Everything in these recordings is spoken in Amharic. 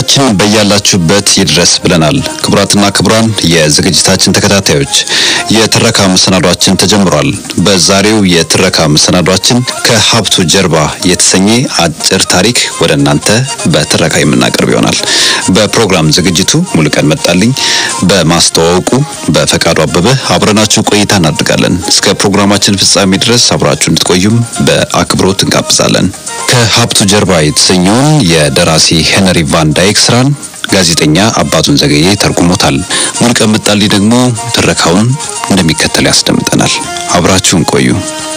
ሰላምታችን በያላችሁበት ይድረስ ብለናል። ክቡራትና ክቡራን የዝግጅታችን ተከታታዮች የትረካ መሰናዷችን ተጀምሯል። በዛሬው የትረካ መሰናዷችን ከሀብቱ ጀርባ የተሰኘ አጭር ታሪክ ወደ እናንተ በትረካ የምናቀርብ ይሆናል። በፕሮግራም ዝግጅቱ ሙሉቀን መጣልኝ፣ በማስተዋወቁ በፈቃዱ አበበ አብረናችሁ ቆይታ እናድርጋለን። እስከ ፕሮግራማችን ፍጻሜ ድረስ አብራችሁ እንድትቆዩም በአክብሮት እንጋብዛለን። ከሀብቱ ጀርባ የተሰኘውን የደራሲ ሄነሪ ቫን ዳይክ ስራን ጋዜጠኛ አባቱን ዘገየ ተርጉሞታል። ሙሉቀን መጣልኝ ደግሞ ትረካውን እንደሚከተል ያስደምጠናል። አብራችሁን ቆዩ።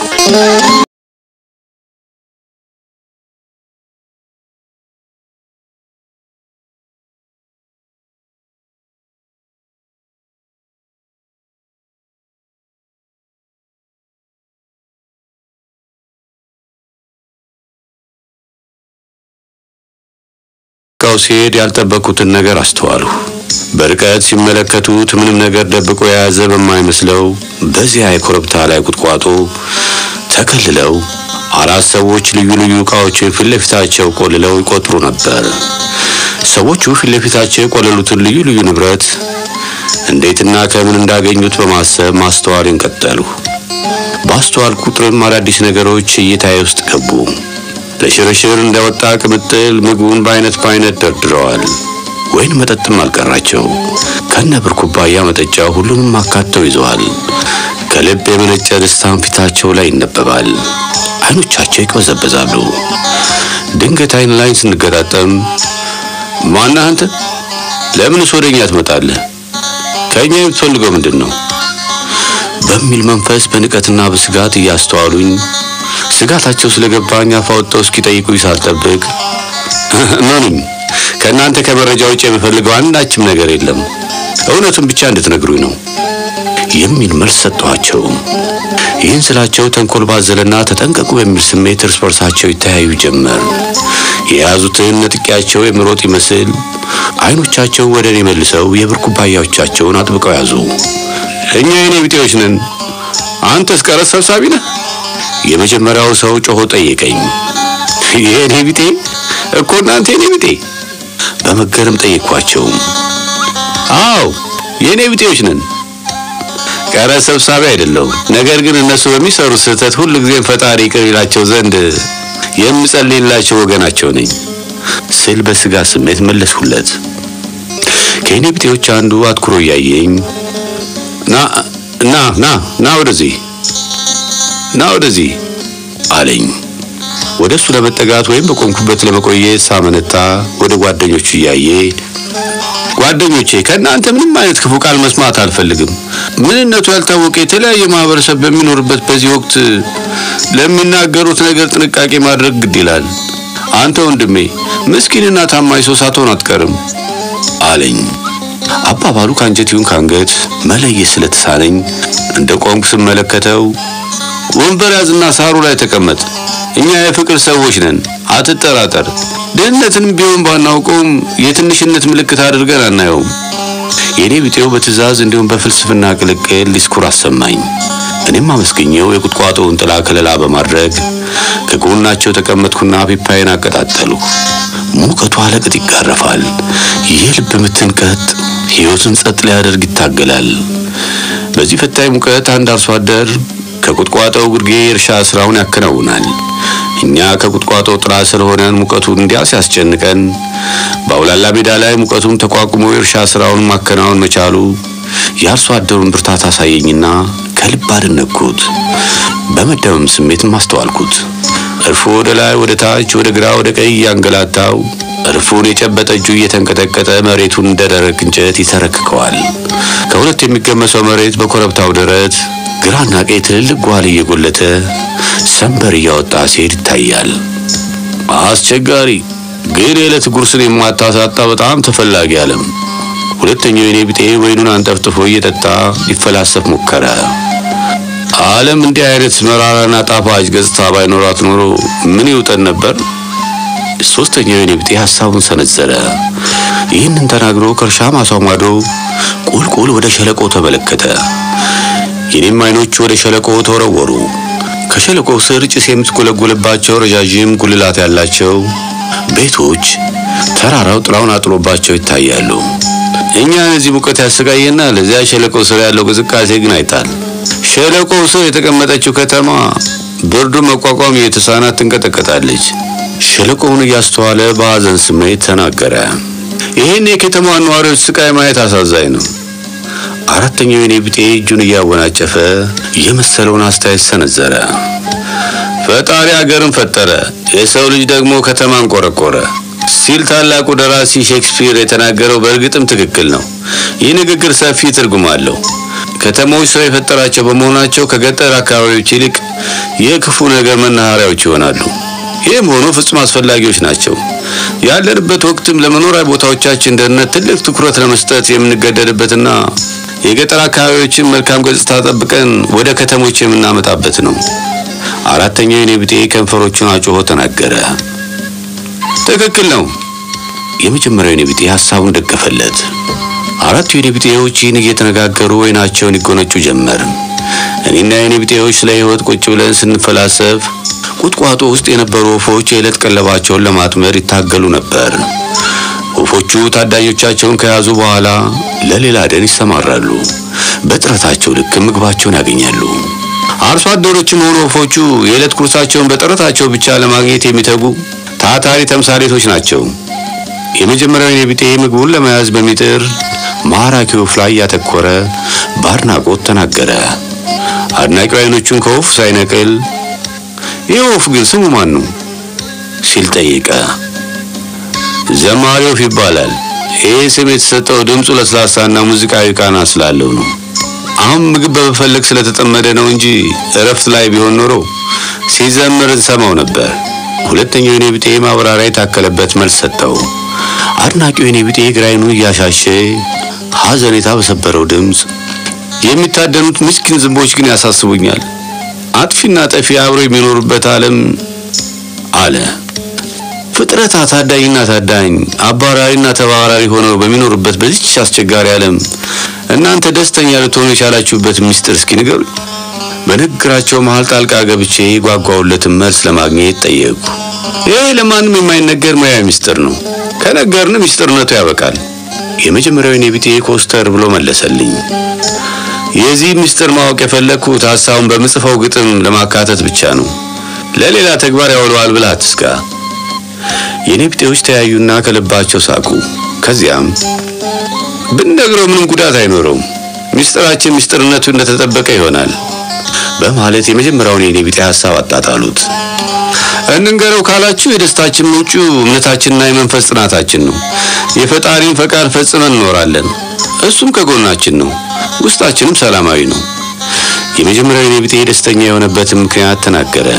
ቃው ሲሄድ ያልጠበቁትን ነገር አስተዋሉ። በርቀት ሲመለከቱት ምንም ነገር ደብቆ የያዘ በማይመስለው በዚያ የኮረብታ ላይ ቁጥቋጦ ተከልለው አራት ሰዎች ልዩ ልዩ ዕቃዎችን ፊት ለፊታቸው ቆልለው ይቆጥሩ ነበር። ሰዎቹ ፊት ለፊታቸው የቆለሉትን ልዩ ልዩ ንብረት እንዴትና ከምን እንዳገኙት በማሰብ ማስተዋልን ቀጠሉ። በአስተዋል ቁጥርም አዳዲስ ነገሮች እይታዬ ውስጥ ገቡ። ለሽርሽር እንደወጣ ቅምጥል ምግቡን በአይነት በአይነት ደርድረዋል። ወይን መጠጥም አልቀራቸው። ከነ ብር ኩባያ መጠጫ ሁሉንም አካተው ይዘዋል። ከልብ የመነጨ ደስታን ፊታቸው ላይ ይነበባል። አይኖቻቸው ይቅበዘበዛሉ። ድንገት አይን ላይ ስንገጣጠም ማነህ አንተ? ለምንስ ወደኛ ትመጣለህ? ከእኛ የምትፈልገው ምንድን ነው? በሚል መንፈስ በንቀትና በስጋት እያስተዋሉኝ ስጋታቸው ስለገባኝ አፍ አውጥተው እስኪጠይቁኝ ሳልጠብቅ እመኑኝ ከእናንተ ከመረጃ ውጭ የምፈልገው አንዳችም ነገር የለም፣ እውነቱን ብቻ እንድትነግሩኝ ነው የሚል መልስ ሰጠኋቸው። ይህን ስላቸው ተንኮል ባዘለና ተጠንቀቁ በሚል ስሜት እርስ በርሳቸው ይተያዩ ጀመር። የያዙትን ነጥቂያቸው የምሮጥ ይመስል አይኖቻቸው ወደ እኔ መልሰው የብር ኩባያዎቻቸውን አጥብቀው ያዙ። እኛ የኔ ቢጤዎች ነን፣ አንተስ ቀረጥ ሰብሳቢ ነህ? የመጀመሪያው ሰው ጮሆ ጠየቀኝ። የኔ ቢጤ እኮ እናንተ የኔ ቢጤ? በመገረም ጠየቅኳቸው። አዎ የኔ ቢጤዎች ነን። ቀረጥ ሰብሳቢ አይደለሁም፣ ነገር ግን እነሱ በሚሰሩት ስህተት ሁሉ ጊዜም ፈጣሪ ይቅር ይላቸው ዘንድ የምጸልይላቸው ወገናቸው ነኝ ስል በስጋ ስሜት መለስሁለት። ከኔ ቢጤዎች አንዱ አትኩሮ እያየኝ ና ና ና ና ወደዚህ ና ወደዚህ አለኝ። ወደ እሱ ለመጠጋት ወይም በቆምኩበት ለመቆየት ሳመነታ ወደ ጓደኞቹ እያየ ጓደኞቼ ከእናንተ ምንም አይነት ክፉ ቃል መስማት አልፈልግም። ምንነቱ ያልታወቀ የተለያየ ማህበረሰብ በሚኖርበት በዚህ ወቅት ለሚናገሩት ነገር ጥንቃቄ ማድረግ ግድ ይላል። አንተ ወንድሜ ምስኪንና ታማኝ ሰው ሳትሆን አትቀርም አለኝ። አባባሉ ከአንጀት ይሁን ከአንገት መለየት ስለተሳነኝ እንደ ቆምኩ ስመለከተው ወንበር ያዝና ሳሩ ላይ ተቀመጥ፣ እኛ የፍቅር ሰዎች ነን፣ አትጠራጠር። ድህነትንም ቢሆን ባናውቀውም የትንሽነት ምልክት አድርገን አናየውም። የኔ ቢጤው በትዕዛዝ እንዲሁም በፍልስፍና ቅልቅል ዲስኩር አሰማኝ። እኔም አመስግኘው የቁጥቋጦውን ጥላ ከለላ በማድረግ ከጎናቸው ተቀመጥኩና ፒፓዬን አቀጣጠሉ። ሙቀቱ አለቅጥ ይጋረፋል። የልብ ምትን ቀጥ ሕይወትን ጸጥ ሊያደርግ ይታገላል። በዚህ ፈታኝ ሙቀት አንድ አርሶ አደር ከቁጥቋጦው ግርጌ የእርሻ ስራውን ያከናውናል። እኛ ከቁጥቋጦው ጥላ ስር ሆነን ሙቀቱ እንዲያ ሲያስጨንቀን በአውላላ ሜዳ ላይ ሙቀቱን ተቋቁሞ የእርሻ ስራውን ማከናወን መቻሉ የአርሶ አደሩን ብርታት አሳየኝና ከልብ አደነቅኩት። በመደመም ስሜትም አስተዋልኩት። እርፉ ወደ ላይ፣ ወደ ታች፣ ወደ ግራ፣ ወደ ቀኝ እያንገላታው እርፉን የጨበጠ እጁ እየተንቀጠቀጠ መሬቱን እንደ ደረቅ እንጨት ይተረክከዋል። ከሁለት የሚገመሰው መሬት በኮረብታው ደረት ግራና ቀኝ ትልልቅ ጓል እየጎለተ ሰንበር እያወጣ ሲሄድ ይታያል። አስቸጋሪ ግን የዕለት ጉርስን የማታሳጣ በጣም ተፈላጊ ዓለም። ሁለተኛው የኔ ቢጤ ወይኑን አንጠፍጥፎ እየጠጣ ሊፈላሰፍ ሞከረ። ዓለም እንዲህ አይነት መራራና ጣፋጭ ገጽታ ባይኖራት ኖሮ ምን ይውጠን ነበር? ሶስተኛው የኔ ቢጤ ሐሳቡን ሰነዘረ። ይህንን ተናግሮ ከእርሻ ማሳው ማዶ ቁልቁል ወደ ሸለቆ ተመለከተ። የኔም አይኖች ወደ ሸለቆ ተወረወሩ። ከሸለቆው ስር ጭስ የምትጎለጎልባቸው ረዣዥም ጉልላት ያላቸው ቤቶች ተራራው ጥላውን አጥሎባቸው ይታያሉ። እኛን እዚህ ሙቀት ያሰቃየናል። እዚያ ሸለቆ ስር ያለው ቅዝቃዜ ግን አይጣል። ሸለቆው ስር የተቀመጠችው ከተማ ብርዱን መቋቋም የተሳናት ትንቀጠቀጣለች። ሸለቆውን እያስተዋለ በሐዘን ስሜት ተናገረ። ይህን የከተማዋን ነዋሪዎች ስቃይ ማየት አሳዛኝ ነው። አራተኛው የኔ ቢጤ እጁን እያወናጨፈ የመሰለውን አስተያየት ሰነዘረ። ፈጣሪ አገርን ፈጠረ፣ የሰው ልጅ ደግሞ ከተማን ቆረቆረ ሲል ታላቁ ደራሲ ሼክስፒር የተናገረው በእርግጥም ትክክል ነው። ይህ ንግግር ሰፊ ትርጉም አለው። ከተሞች ሰው የፈጠራቸው በመሆናቸው ከገጠር አካባቢዎች ይልቅ የክፉ ነገር መናኸሪያዎች ይሆናሉ። ይህም ሆኖ ፍጹም አስፈላጊዎች ናቸው። ያለንበት ወቅትም ለመኖሪያ ቦታዎቻችን ደህንነት ትልቅ ትኩረት ለመስጠት የምንገደድበትና የገጠር አካባቢዎችን መልካም ገጽታ ጠብቀን ወደ ከተሞች የምናመጣበት ነው። አራተኛው የኔ ቢጤ ከንፈሮቹን አጮሆ ተናገረ። ትክክል ነው። የመጀመሪያው የኔ ቢጤ ሐሳቡን ደገፈለት። አራቱ የኔ ቢጤዎች ይህን እየተነጋገሩ ወይናቸውን ይጎነጩ ጀመር። እኔና የኔ ቢጤዎች ስለ ሕይወት ቁጭ ብለን ስንፈላሰፍ ቁጥቋጦ ውስጥ የነበሩ ወፎች የዕለት ቀለባቸውን ለማጥመድ ይታገሉ ነበር። ወፎቹ ታዳኞቻቸውን ከያዙ በኋላ ለሌላ ደን ይሰማራሉ። በጥረታቸው ልክ ምግባቸውን ያገኛሉ። አርሶ አደሮችም ሆኑ ወፎቹ የዕለት ኩርሳቸውን በጥረታቸው ብቻ ለማግኘት የሚተጉ ታታሪ ተምሳሌቶች ናቸው። የመጀመሪያው የኔ ቢጤ ምግቡን ለመያዝ በሚጥር ማራኪ ወፍ ላይ ያተኮረ በአድናቆት ተናገረ። አድናቂው አይኖቹን ከወፍ ሳይነቅል ይህ ወፍ ግን ስሙ ማን ነው ሲል ጠየቀ። ዘማሪ ወፍ ይባላል። ይህ ስም የተሰጠው ድምፁ ለስላሳና ሙዚቃዊ ቃና ስላለው ነው። አሁን ምግብ በመፈለግ ስለተጠመደ ነው እንጂ እረፍት ላይ ቢሆን ኖሮ ሲዘምር እንሰማው ነበር። ሁለተኛው የኔ ቢጤ ማብራሪያ የታከለበት መልስ ሰጠው። አድናቂው የኔ ቢጤ ግራይኑ እያሻሸ ሐዘኔታ በሰበረው ድምፅ የሚታደኑት ምስኪን ዝንቦች ግን ያሳስቡኛል። አጥፊና ጠፊ አብረው የሚኖሩበት ዓለም አለ። ፍጥረታት ታዳኝና ታዳኝ አባራሪና ተባራሪ ሆነው በሚኖሩበት በዚች አስቸጋሪ ዓለም እናንተ ደስተኛ ልትሆኑ የቻላችሁበት ምስጢር እስኪ ንገሩ። በንግግራቸው መሃል ጣልቃ ገብቼ ጓጓውለትን መልስ ለማግኘት ጠየቁ። ይህ ለማንም የማይነገር ሙያዊ ምስጢር ነው። ከነገርን ምስጢርነቱ ያበቃል። የመጀመሪያው የኔ ቢጤ ኮስተር ብሎ መለሰልኝ። የዚህ ምስጢር ማወቅ የፈለግኩት ሀሳቡን በምጽፈው ግጥም ለማካተት ብቻ ነው። ለሌላ ተግባር ያውለዋል ብለህ አትስጋ። የኔ ቢጤዎች ተያዩና ከልባቸው ሳቁ። ከዚያም ብንነግረው ምንም ጉዳት አይኖረውም፣ ምስጢራችን ምስጢርነቱ እንደተጠበቀ ይሆናል በማለት የመጀመሪያውን የኔ ቢጤ ሀሳብ አጣጣሉት። እንንገረው ካላችሁ የደስታችን ምንጩ እምነታችንና የመንፈስ ጽናታችን ነው። የፈጣሪን ፈቃድ ፈጽመን እንኖራለን። እሱም ከጎናችን ነው። ውስጣችንም ሰላማዊ ነው። የመጀመሪያው የኔ ቢጤ ደስተኛ የሆነበትን ምክንያት ተናገረ።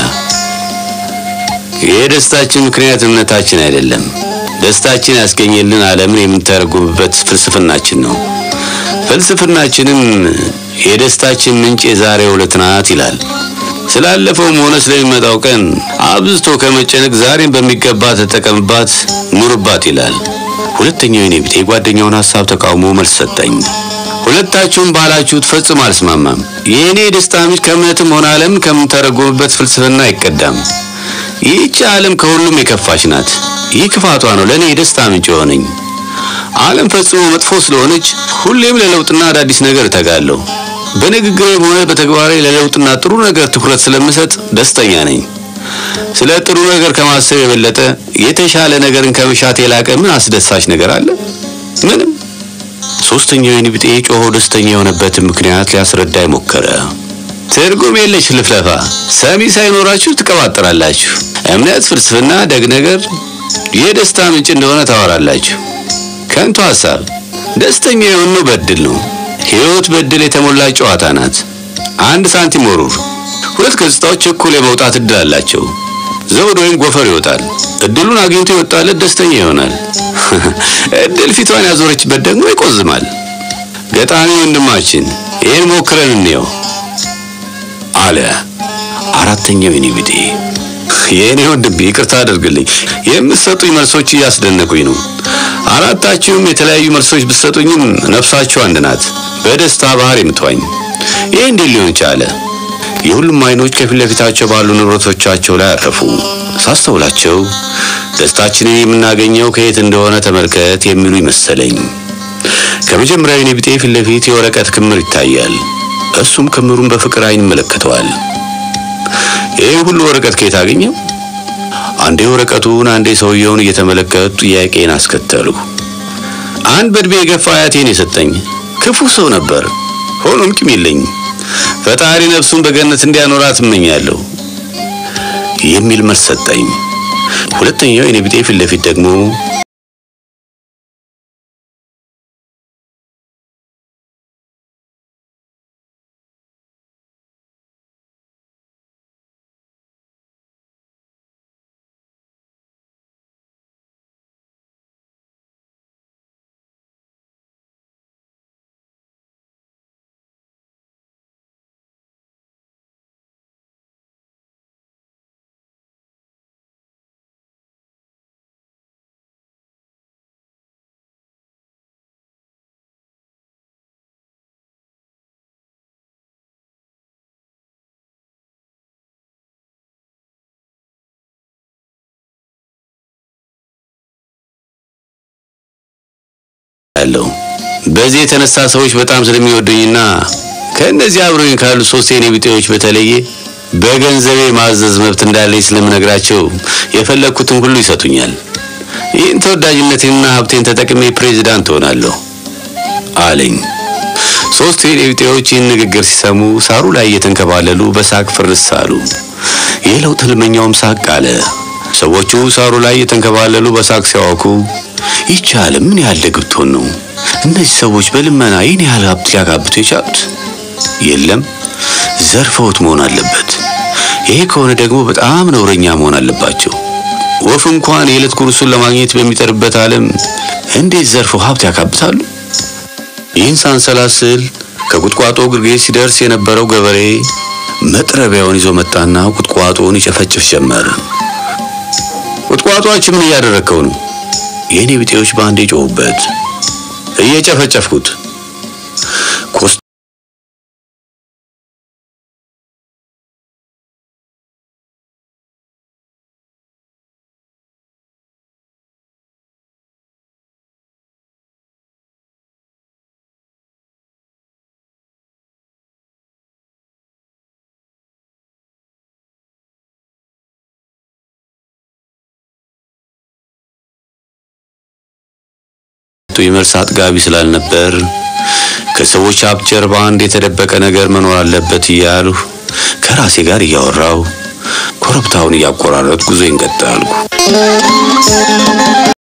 የደስታችን ምክንያት እምነታችን አይደለም። ደስታችን ያስገኘልን ዓለምን የምንተረጉምበት ፍልስፍናችን ነው። ፍልስፍናችንም የደስታችን ምንጭ የዛሬው ዕለት ናት ይላል። ስላለፈውም ሆነ ስለሚመጣው ቀን አብዝቶ ከመጨነቅ ዛሬን በሚገባ ተጠቀምባት፣ ኑርባት ይላል። ሁለተኛው የኔ ቢጤ ጓደኛውን ሐሳብ ተቃውሞ መልስ ሰጠኝ። ሁለታችሁም ባላችሁት ፈጽሞ አልስማማም። የእኔ የደስታ ምንጭ ከእምነትም ሆነ ዓለምን ከምንተረጉምበት ፍልስፍና አይቀዳም። ይህች ዓለም ከሁሉም የከፋች ናት። ይህ ክፋቷ ነው ለእኔ የደስታ ምንጭ የሆነኝ። ዓለም ፈጽሞ መጥፎ ስለሆነች ሁሌም ለለውጥና አዳዲስ ነገር እተጋለሁ። በንግግሬም ሆነ በተግባሬ ለለውጥና ጥሩ ነገር ትኩረት ስለምሰጥ ደስተኛ ነኝ። ስለ ጥሩ ነገር ከማሰብ የበለጠ የተሻለ ነገርን ከመሻት የላቀ ምን አስደሳች ነገር አለ? ምንም። ሶስተኛው የኔ ቢጤ ጮሆ ደስተኛ የሆነበትን ምክንያት ሊያስረዳ ሞከረ። ትርጉም የለሽ ልፍለፋ፣ ሰሚ ሳይኖራችሁ ትቀባጥራላችሁ። እምነት፣ ፍልስፍና፣ ደግ ነገር የደስታ ምንጭ እንደሆነ ታወራላችሁ። ከንቱ ሐሳብ። ደስተኛ የሆነው በእድል ነው። ሕይወት በእድል የተሞላች ጨዋታ ናት። አንድ ሳንቲም ወሩር፣ ሁለት ገጽታዎች እኩል የመውጣት እድል አላቸው። ዘውድ ወይም ጎፈር ይወጣል። እድሉን አግኝቶ የወጣለት ደስተኛ ይሆናል። እድል ፊቷን ያዞረችበት ደግሞ ይቆዝማል። ገጣሚ ወንድማችን ይህን ሞክረን እንየው አለ። አራተኛው የኔ ቢጤ የእኔ ወንድም ይቅርታ አድርግልኝ፣ የምትሰጡኝ መልሶች እያስደነቁኝ ነው። አራታችሁም የተለያዩ መልሶች ብትሰጡኝም ነፍሳችሁ አንድ ናት፣ በደስታ ባህር የምትዋኝ። ይህ እንዴት ሊሆን ቻለ? የሁሉም አይኖች ከፊት ለፊታቸው ባሉ ንብረቶቻቸው ላይ አረፉ። ሳስተውላቸው ደስታችንን የምናገኘው ከየት እንደሆነ ተመልከት የሚሉ ይመሰለኝ። ከመጀመሪያው የኔ ቢጤ ፊት ለፊት የወረቀት ክምር ይታያል። እሱም ክምሩን በፍቅር አይን ይመለከተዋል። ይህ ሁሉ ወረቀት ከየት አገኘው? አንዴ ወረቀቱን አንዴ ሰውየውን እየተመለከቱ ጥያቄን አስከተሉ። አንድ በእድሜ የገፋ አያቴን የሰጠኝ ክፉ ሰው ነበር። ሆኖም ቂም የለኝም። ፈጣሪ ነፍሱን በገነት እንዲያኖራት እመኛለሁ የሚል መልስ ሰጠኝ። ሁለተኛው የኔ ቢጤ ፊት ለፊት ደግሞ ያለው በዚህ የተነሳ ሰዎች በጣም ስለሚወዱኝና ከእነዚህ አብረውኝ ካሉ ሶስት የኔ ቢጤዎች በተለየ በገንዘቤ ማዘዝ መብት እንዳለኝ ስለምነግራቸው የፈለግኩትን ሁሉ ይሰጡኛል። ይህን ተወዳጅነቴንና ሀብቴን ተጠቅሜ ፕሬዚዳንት እሆናለሁ አለኝ። ሶስት የኔ ቢጤዎች ይህን ንግግር ሲሰሙ ሳሩ ላይ እየተንከባለሉ በሳቅ ፍርስ አሉ። የለውጥ ህልመኛውም ሳቅ አለ። ሰዎቹ ሳሩ ላይ እየተንከባለሉ በሳቅ ሲያወኩ ይቺ ዓለም ምን ያህል ደግ ብትሆን ነው እነዚህ ሰዎች በልመና ይህን ያህል ሀብት ሊያካብቱ የቻሉት? የለም ዘርፈውት መሆን አለበት። ይሄ ከሆነ ደግሞ በጣም ነውረኛ መሆን አለባቸው። ወፍ እንኳን የዕለት ጉርሱን ለማግኘት በሚጠርበት ዓለም እንዴት ዘርፈው ሀብት ያካብታሉ? ይህን ሳንሰላስል ከቁጥቋጦ ግርጌ ሲደርስ የነበረው ገበሬ መጥረቢያውን ይዞ መጣና ቁጥቋጦውን ይጨፈጭፍ ጀመር። ቁጥቋጦአችን ምን እያደረግከው ነው? የእኔ ቢጤዎች በአንዴ ጮሁበት። እየጨፈጨፍኩት ኮስ የመልስ አጥጋቢ ስላልነበር ከሰዎች ሀብት ጀርባ አንድ የተደበቀ ነገር መኖር አለበት እያልሁ ከራሴ ጋር እያወራው ኮረብታውን እያቆራረጥ ጉዞዬን ቀጠልኩ።